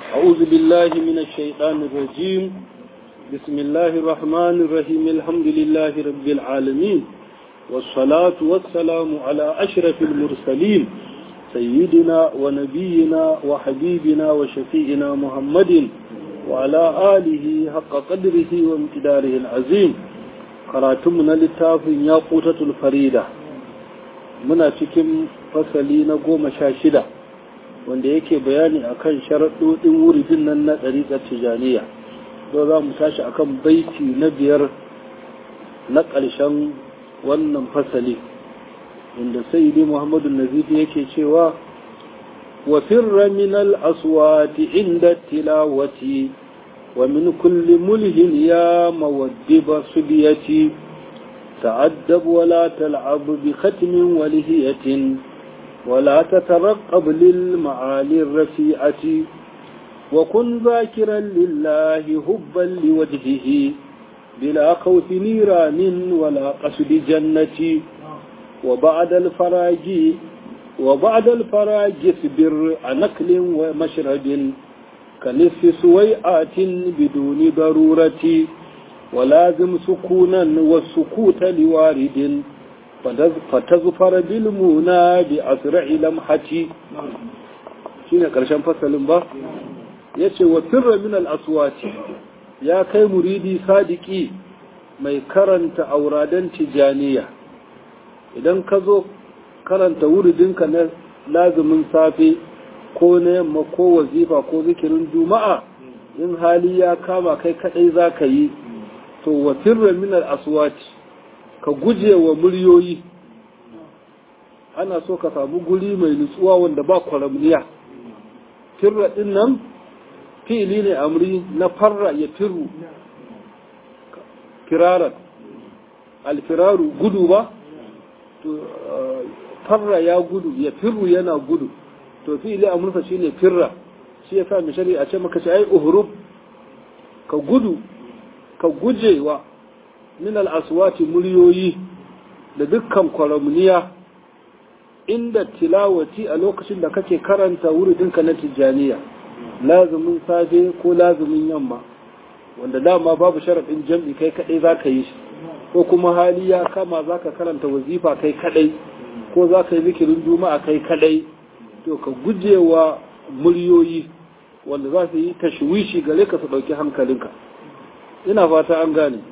أعوذ بالله من الشيطان الرجيم بسم الله الرحمن الرحيم الحمد لله رب العالمين والصلاة والسلام على أشرف المرسلين سيدنا ونبينا وحبيبنا وشفيئنا محمد وعلى آله حق قدره وامتداره العظيم قراتمنا للتاف ياقوتة الفريدة muna cikin fasali na goma sha shida wanda yake bayani akan sharaɗoɗin wuridin nan na ɗariƙar tijaniya yau za mu tashi akan baiti na biyar na ƙarshen wannan fasali inda sayyidi muhammadu nazifi yake cewa wa firra min al-aswati inda tilawati wa min kulli mulhin ya mawaddiba subiyati تعدب ولا تلعب بختم ولهية ولا تترقب للمعالي الرفيعة وكن ذاكرا لله هبا لوجهه بلا خوف نيران ولا قصد جنة وبعد الفراج وبعد الفراج اصبر عن أكل ومشرب كنصف سويئات بدون ضرورة ولازم سكونا والسكوت لوارد فتظفر بالمنى بأسرع لمحة shine karshen fasalin ba yace wa firra min al-aswati ya kai muridi sadiki mai karanta auradan tijaniya idan ka zo karanta wuridinka na lazumin safe ko na yamma ko wazifa ko zikirin juma'a in hali ya kama kai kadai za ka yi to wa firra min al-aswati ka guje wa muryoyi ana so ka samu guri mai nutsuwa wanda ba kwaramniya firra din nan fi'ili ne amri na farra ya firru firaran alfiraru gudu ba to farra ya gudu ya firru yana gudu to fi'ili amursa shine firra shi ya sa mai shari'a ce maka ce ai uhrub ka gudu ka guje wa min al'aswati muryoyi da dukkan kwaramniya inda tilawati a lokacin da kake karanta wuridinka na tijjaniya lazumin safe ko lazumin yamma wanda dama babu sharaɗin jam'i kai kaɗai za ka yi shi ko kuma hali ya kama za ka karanta wazifa kai kaɗai ko za ka yi zikirin juma'a kai kaɗai to ka guje wa muryoyi wanda za su yi tashwishi gare ka su ɗauki hankalinka ina fata an gane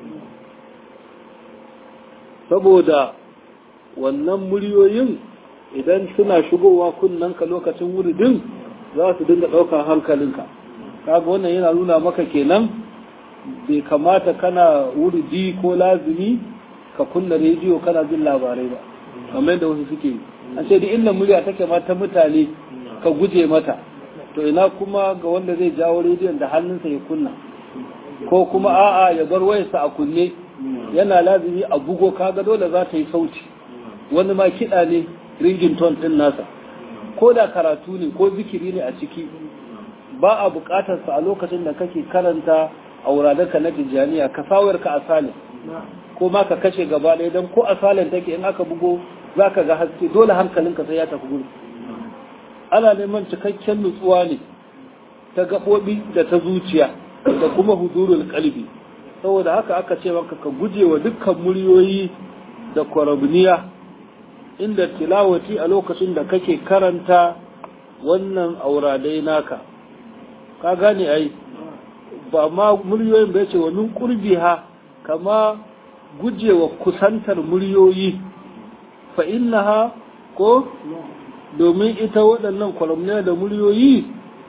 saboda wannan muryoyin idan suna shigowa kunnanka lokacin wuridin za su dinga ɗaukar hankalinka kaga wannan yana nuna maka kenan bai kamata kana wuridi ko lazumi ka kunna rediyo kana jin labarai ba kamar yadda wasu suke yi an ce duk inda murya take ma ta mutane ka guje mata to ina kuma ga wanda zai jawo rediyon da hannunsa ya kunna ko kuma a'a ya bar wayarsa a kunne yana lazimi a bugo kaga dole za ta yi sauti wani ma kiɗa ne ringington ɗin nasa ko da karatu ne ko zikiri ne a ciki ba a buƙatar sa a lokacin da kake karanta a wurarenka na tijjaniya ka sawar ka asalin ko ma ka kashe gaba ɗaya don ko asalin take in aka bugo za ka ga haske dole hankalinka sai ya tafi gudu ana neman cikakken nutsuwa ne ta gaɓoɓi da ta zuciya da kuma huzurul kalbi saboda haka aka ce maka ka guje wa dukkan muryoyi da kwarabniya inda tilawati a lokacin da kake karanta wannan auradai naka ka gane ai ba ma muryoyin bai ce wa min qurbiha kama guje wa kusantar muryoyi fa innaha ko domin ita waɗannan kwarabniya da muryoyi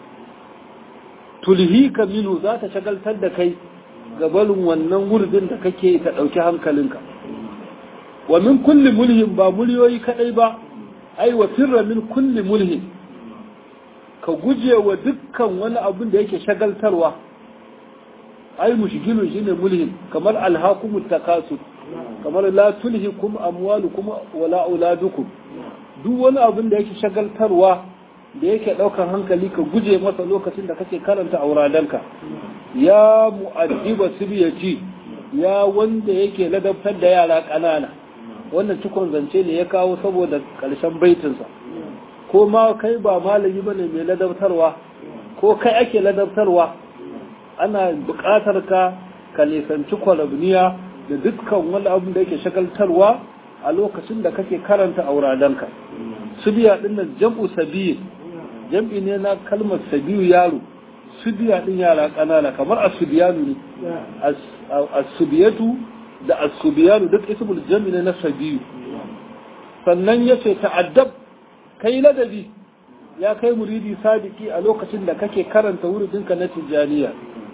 tulhika minu za ta shagaltar da kai gabalin wannan wurdin da kake ta ɗauki hankalinka wa min kulli mulhin ba muryoyi kadai ba ai wa firra min kulli mulhin ka guje wa dukkan wani abin da yake shagaltarwa ai mushgilun shine mulhin kamar alhakumut takasur kamar la tulhikum amwalukum wala auladukum duk wani abin da yake shagaltarwa da yake ɗaukar hankali ka guje masa lokacin da kake karanta auradanka ya mu'addiba sibiyati ya wanda yake ladabtar da yara ƙanana wannan cikon zance ne ya kawo saboda ƙarshen baitinsa ko ma kai ba malami bane mai ladabtarwa ko kai ake ladabtarwa ana buƙatar ka ka nisanci kwalabniya da dukkan wani abin da yake shagaltarwa a lokacin da kake karanta auradanka subiya din nan jam'u sabiyin jam'i ne na kalmar sabiyu yaro subiya din yara ƙanana kamar asubiyanu ne asubiyatu da asubiyanu duk ismul jam'i ne na sabiyu sannan ya ce ta'addab kai ladabi ya kai muridi sadiki a lokacin da kake karanta wuridinka na tijjaniya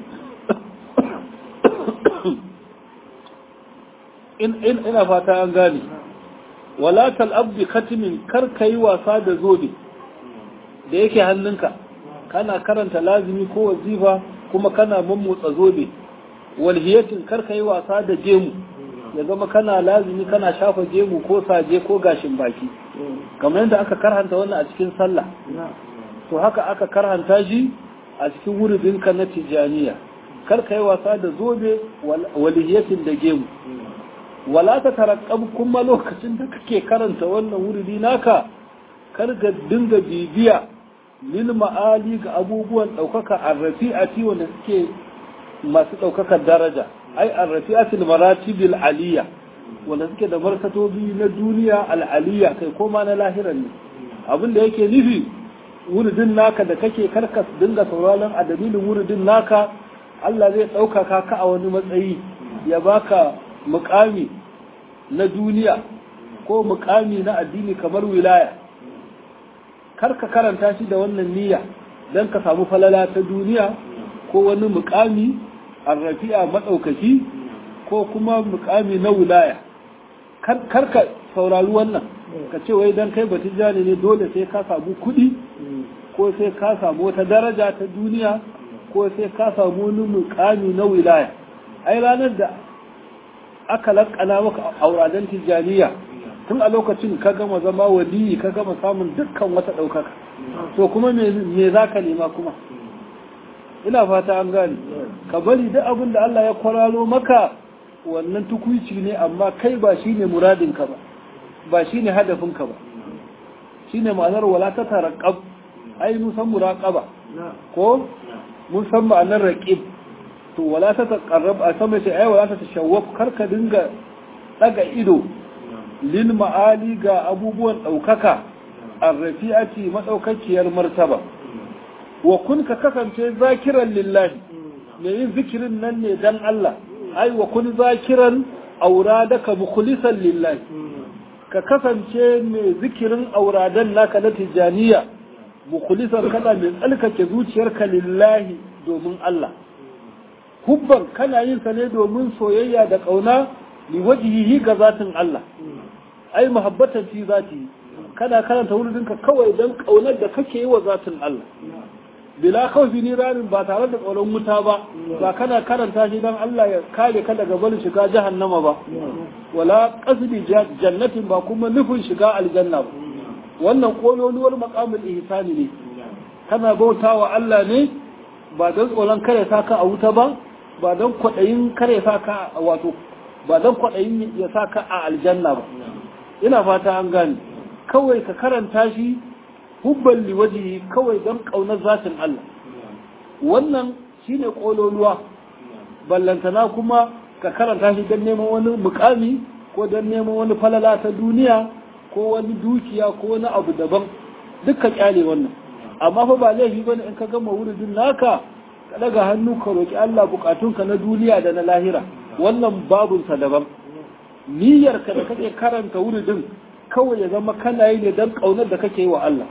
ina fata an gane wala tal'abdi khatimin kar ka yi wasa da zobe da yake hannunka kana karanta lazimi ko wazifa kuma kana mammotsa zobe walhiyatin kar ka yi wasa da gemu ya zama kana lazimi kana shafa gemu ko saje ko gashin baki kamar yadda aka karhanta wannan a cikin sallah to haka aka karhanta shi a cikin wuridinka na tijaniya kar ka yi wasa da zobe walihiyatin da gemu wala ta tarakkab kuma lokacin da kake karanta wannan wuridi naka kar ga dinga bibiya lil ma'ali ga abubuwan ɗaukaka arrafi'ati wanda suke masu ɗaukakar daraja ai arrafi'atul maratibil aliyya wanda suke da martatobi na duniya al'aliyya kai koma na lahiran ne abin da yake nufi wuridin naka da kake karkas dinga sauraron a dalilin wuridin naka Allah zai ɗaukaka ka a wani matsayi ya baka mukami na duniya ko mukami na addini kamar wilaya karka karanta shi da wannan niyya don ka samu falala ta duniya ko wani mukami arrafi'a maɗaukaki ko kuma mukami na wilaya karka saurari wannan ka ce wai don kai batijani ne dole sai ka samu kuɗi ko sai ka samu wata daraja ta duniya ko sai ka samu wani mukami na wilaya ai ranar da aka lakana maka auradan tijjaniya tun a lokacin ka gama zama waliyi ka gama samun dukkan wata ɗaukaka to kuma me za ka nema kuma ina fata an gane ka bari duk abin da Allah ya kwararo maka wannan tukuici ne amma kai ba shi ne muradinka ba ba shi ne hadafinka ba shi ne ma'anar wala ta taraƙab ai mun san muraƙaba ko mun san ma'anar raƙib to wala ta taqarrab a sama sai ai wala ta tashawwaf karka dinga daga ido lil ma'ali ga abubuwan daukaka arrafi'ati madaukakiyar martaba wa kun ka kasance zakiran lillahi me yin zikirin nan ne dan Allah ai wa kun zakiran auradaka mukhlisan lillahi ka kasance mai zikirin auradan naka na tijaniya mukhlisan kana mai tsalkake zuciyarka lillahi domin Allah hubban kana yin sa ne domin soyayya da kauna li wajhihi ga zatin Allah ai muhabbatan fi zati kana karanta wurinka kawai dan kaunar da kake yi wa zatin Allah bila khawfi niranin ba tare da tsoron wuta ba ba kana karanta shi dan Allah ya kare ka daga barin shiga jahannama ba wala qasdi jannatin ba kuma nufin shiga aljanna ba wannan kololuwar maqamul ihsani ne kana bautawa Allah ne ba dan tsoron kare ka a wuta ba ba don kwaɗayin kare sa ka wato ba don kwaɗayin ya sa ka a aljanna ba ina fata an gane kawai ka karanta shi hubban liwaji kawai don ƙaunar zatin Allah wannan shine ƙololuwa ballantana kuma ka karanta shi don neman wani mukami ko don neman wani falala ta duniya ko wani dukiya ko wani abu daban dukkan kyale wannan amma fa ba laifi bane in ka gama wuridin naka ka daga hannu ka roki Allah bukatunka na duniya da na lahira wannan babunsa daban niyyarka da kake karanta wuridin kawai ya zama kana yi ne don ƙaunar da kake yi wa Allah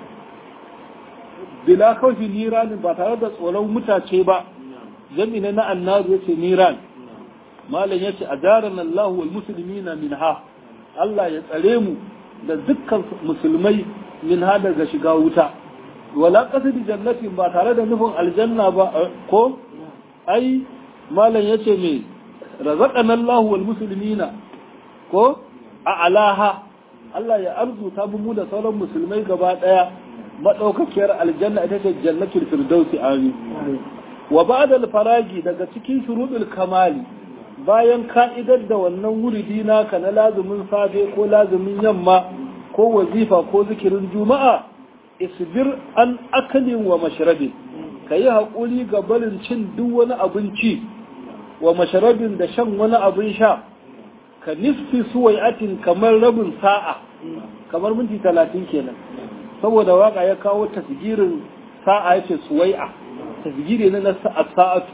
bila kawfi niranin ba tare da tsoron mutace ba jami na annaru yace niran malam yace ajarana Allah wal muslimina minha Allah ya tsare mu da dukkan musulmai minha daga shiga wuta wala qasdi jannatin ba tare da nufin aljanna ba ko ai malam yace me razaqana Allah wal muslimina ko a alaha Allah ya arzuta mu da sauran musulmai gaba daya madaukakiyar aljanna ita ce jannatul firdausi amin wa ba'da al-faragi daga cikin shurudul kamali bayan ka'idar da wannan wuridi naka na lazumin safe ko lazumin yamma ko wazifa ko zikirin juma'a isbir an akalin wa mashrabi ka yi haƙuri ga barin cin duk wani abinci wa masharabin da shan wani abin sha ka nisfi suwai'atin kamar rabin sa'a kamar minti talatin kenan saboda waka ya kawo tasgirin sa'a ya ce suwai'a tasgiri ne na sa'atu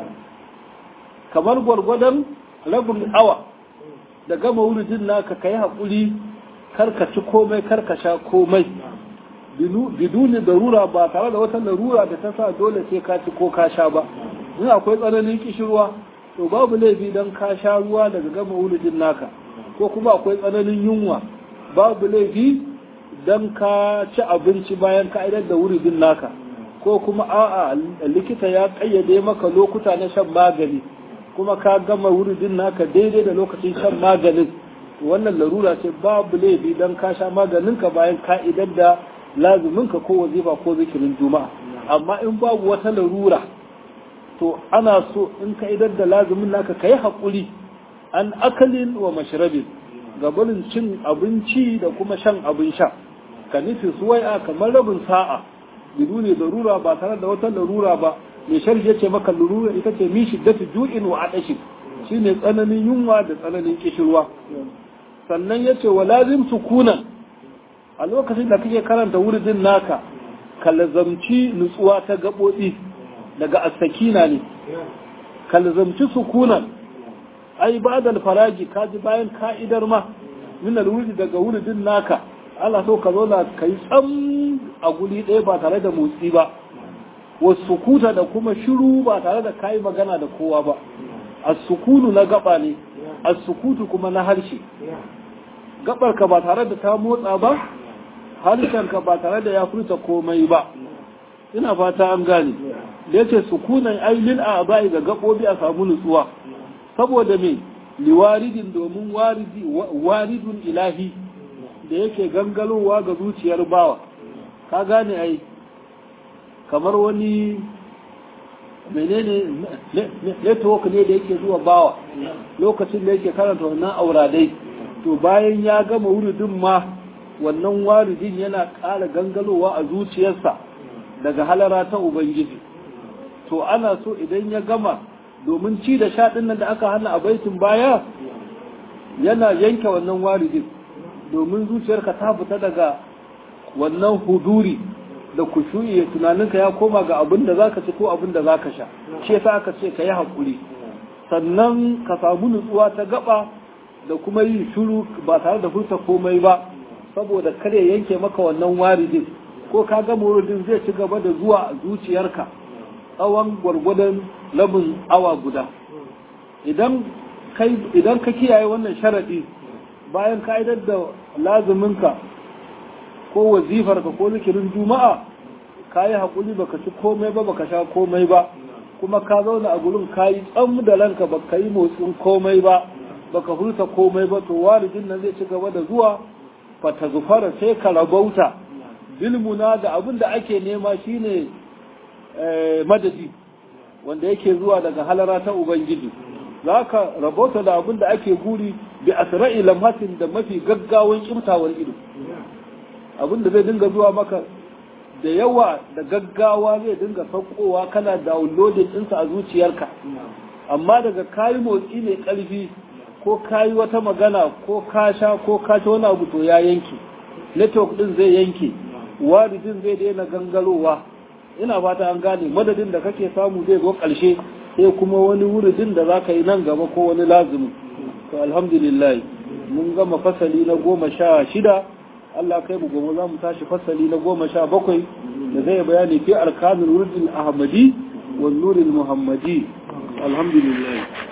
kamar gwargwadon rabin awa da gama wurin naka ka yi haƙuri karka ci komai karka sha komai biduni darura ba tare da wata larura da ta sa dole sai ka ci ko ka sha ba in akwai tsananin kishirwa to babu laifi don ka sha ruwa daga gama wurin naka ko kuma akwai tsananin yunwa babu laifi don ka ci abinci bayan ka idar da wurin naka ko kuma a'a likita ya kayyade maka lokuta na shan magani kuma ka gama wurin naka daidai da lokacin shan maganin wannan larura ce babu laifi don ka sha maganinka bayan ka idar da lazuminka ko wazifa ko zikirin juma'a amma in babu wata larura to ana so in ka idar da lazumin naka ka yi haƙuri an akalin wa mashrabin gabanin cin abinci da kuma shan abin sha ka nufi suwai'a kamar rabin sa'a biduni larura ba tare da wata larura ba mai sharhi ya ce maka larura ita ce min shiddatu ju'in wa adashi shine tsananin yunwa da tsananin kishirwa sannan ya ce wa lazim sukunan a lokacin da kake karanta wuridin naka ka lazamci nutsuwa ta gaɓoɓi daga asakina ne ka lazamci sukunan ai ba da faraji ka ji bayan ka'idar ma min alwuridi daga wuridin naka Allah so ka zo da kai tsam a guri ɗaya ba tare da motsi ba wasu kuta da kuma shiru ba tare da kayi magana da kowa ba as-sukunu na gaba ne as-sukutu kuma na harshe gabarka ba tare da ta motsa ba harshenka ba tare da ya furta komai ba ina fata an gane da yace sukunan ailin a bai ga gabobi a samu nutsuwa saboda me liwaridin domin waridi waridun ilahi da yake gangalowa ga zuciyar bawa ka gane ai kamar wani menene network ne da yake zuwa bawa lokacin da yake karanta wannan auradai to bayan ya gama wuridin ma wannan waridin yana ƙara gangalowa a zuciyarsa daga halara ta ubangiji to ana so idan ya gama domin ci da sha nan da aka hana a baitin baya yana yanke wannan waridin domin zuciyarka ta fita daga wannan huduri da kushu'i tunaninka ya koma ga abin da zaka ci ko abin da zaka sha shi yasa aka ce ka yi hakuri sannan ka samu nutsuwa ta gaba da kuma yin shuru ba tare da furta komai ba saboda kare yanke maka wannan waridin ko ka ga muridin zai ci gaba da zuwa a zuciyarka tsawon gwargwadon labin awa guda idan kai idan ka kiyaye wannan sharadi bayan ka'idar da lazuminka ko wazifarka ko zikirin juma'a ka yi haƙuri baka ci komai ba baka sha komai ba kuma ka zauna a gurin ka yi tsam da ranka baka yi motsin komai ba baka furta komai ba to walidin nan zai ci gaba da zuwa fata zufara sai ka rabauta bilmuna da abin da ake nema shine madadi wanda yake zuwa daga halara ta ubangiji za ka rabauta da abin da ake guri bi asra'i lamhatin da mafi gaggawan kimtawar ido abin da zai dinga zuwa maka da yawa da gaggawa zai dinga saukowa kana downloading ɗinsa a zuciyarka amma daga kayi motsi mai ƙarfi ko kayi wata magana ko ka sha ko ka ci wani abu to ya yanke network din zai yanke waridin zai daina gangarowa ina fata an gane madadin da kake samu zai zo ƙarshe sai kuma wani wuridin da za ka yi nan gaba ko wani lazumi to alhamdulillah mun gama fasali na goma sha shida Allah kai mu gobe za mu tashi fasali na goma sha bakwai da zai bayani fi arkanul wuridin ahmadi wa nuril muhammadi alhamdulillah